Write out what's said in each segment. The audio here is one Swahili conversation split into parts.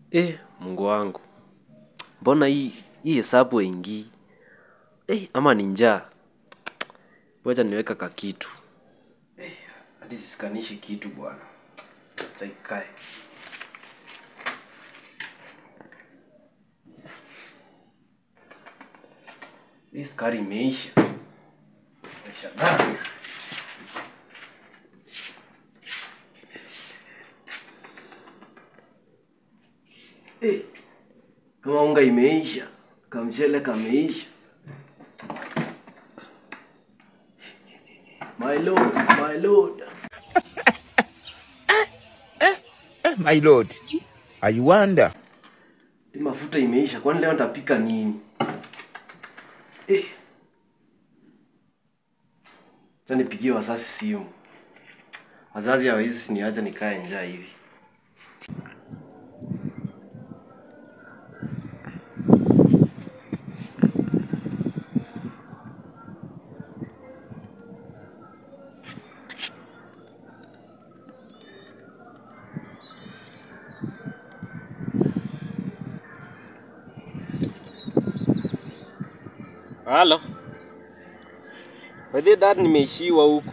Eh, Mungu wangu. Mbona hii hii hesabu haingii? Eh, ama ni njaa. Ngoja niweka ka kitu. Eh, hadi sisikanishi kitu bwana. Acha ikae. Hii sukari imeisha. Imeisha gani? Eh, kama unga imeisha, kamchele kameisha. My lord, my lord. My lord, I wonder. Hii mafuta imeisha, kwani leo nitapika nini? Eh. Acha nipigie wazazi simu. Wazazi hawezi siniacha nikae njaa hivi. Halo. By the way, dad nimeishiwa huku.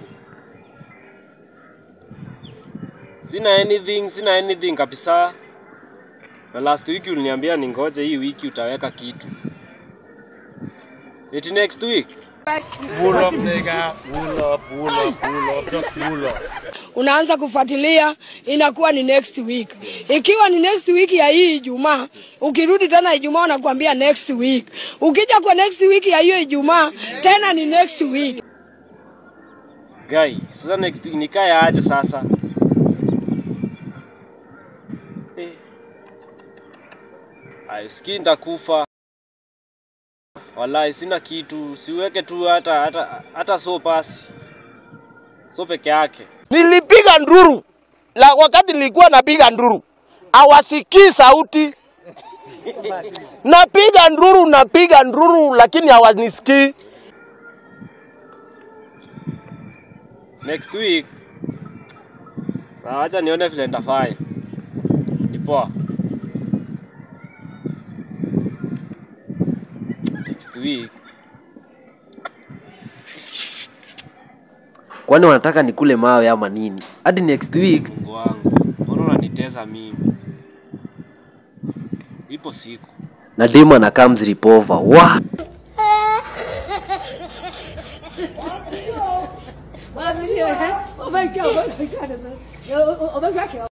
Sina anything, sina anything kabisa. Na last week uliniambia ningoje hii wiki utaweka kitu. It next week. Pull up, nigga. Pull up, pull up, pull up. Just pull up. unaanza kufuatilia, inakuwa ni next week. Ikiwa ni next week ya hii Ijumaa, ukirudi tena Ijumaa unakuambia next week. Ukija kwa next week ya hiyo Ijumaa tena ni next week. Guy, sasa next week nikae aje sasa? Eh. Ayo, siki nitakufa. Wallahi sina kitu, siweke tu hata hata hata so pasi. So peke yake. Nilipiga nduru la wakati nilikuwa napiga nduru, hawasikii sauti. Napiga nduru, napiga nduru, lakini hawanisikii. Next week. Sawa, acha nione vile nitafanya. Ni poa. Next week. Kwani wanataka nikule mawe ama nini? Hadi next week. Mungu wangu, mbona unanitesa mimi? Ipo siku. Na demo na comes ripova. Wa! Well, video, huh? Oh my god, oh my god. Oh, oh, oh my god.